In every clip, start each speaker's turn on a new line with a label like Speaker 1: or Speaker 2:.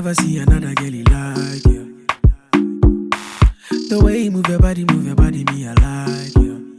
Speaker 1: never see another girl like you. The way you move your body, move your body, me I like you.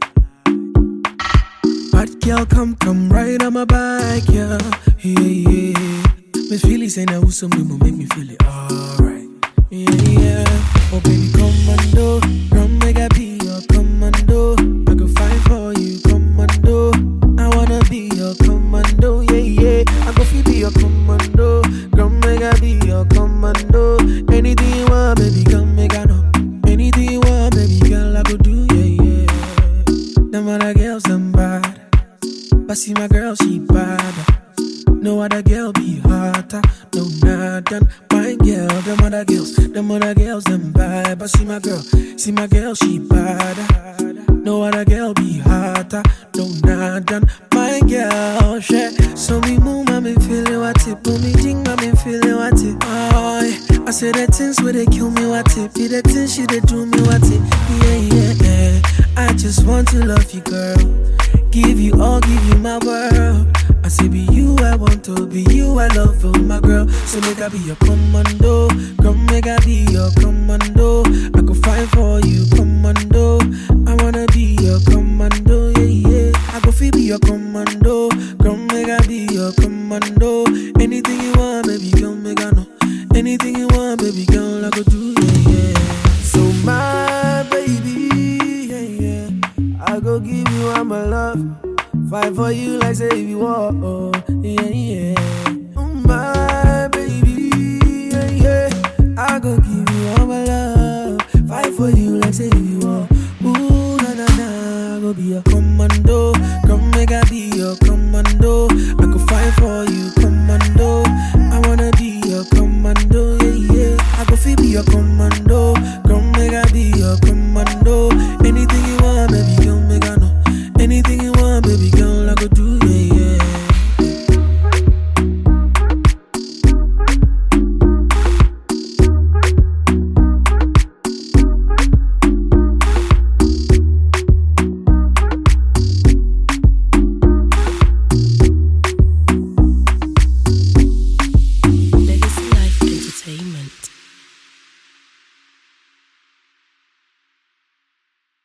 Speaker 1: Bad girl, come, come right on my back, yeah, yeah, yeah. Miss Philly say now some me make me feel it alright, yeah, yeah. Oh baby, commando, come make I be your commando. I go fight for you, commando. I wanna be your commando, yeah, yeah. I go feel be your commando, come make I be your commando. Anything you want, baby, come make I know. Anything you want, baby, girl, I go do, yeah, yeah. Them other girls, them bad. But see my girl, she bad. No other girl be hotter, no nothing. My girl, them other girls, them other girls, them bad. But see my girl, see my girl, she bad. No other girl be hotter, no nothing. My girl, shit. So me move, I me feeling what it. Boom, me jing, I me feeling what it. Oh, yeah. I say the things where they kill me what it. Be the things she they do me what it. Yeah, yeah, yeah. I just want to love you, girl. Give you all, give you my world. I say be you, I want to be you, I love you, my girl. So make I be your commando, come make I be your commando. I go fight for you, commando. I wanna be your commando, yeah, yeah. I go feel be your commando, come make I be your commando. Anything you want, baby, come make I know. Anything you want, baby, girl, I go do, yeah, yeah. So my baby, yeah, yeah. I go give you all my love. Fight for you like say you want, oh, yeah, yeah. Mm, My baby, yeah, yeah. I go give you all my love. Fight for you like say you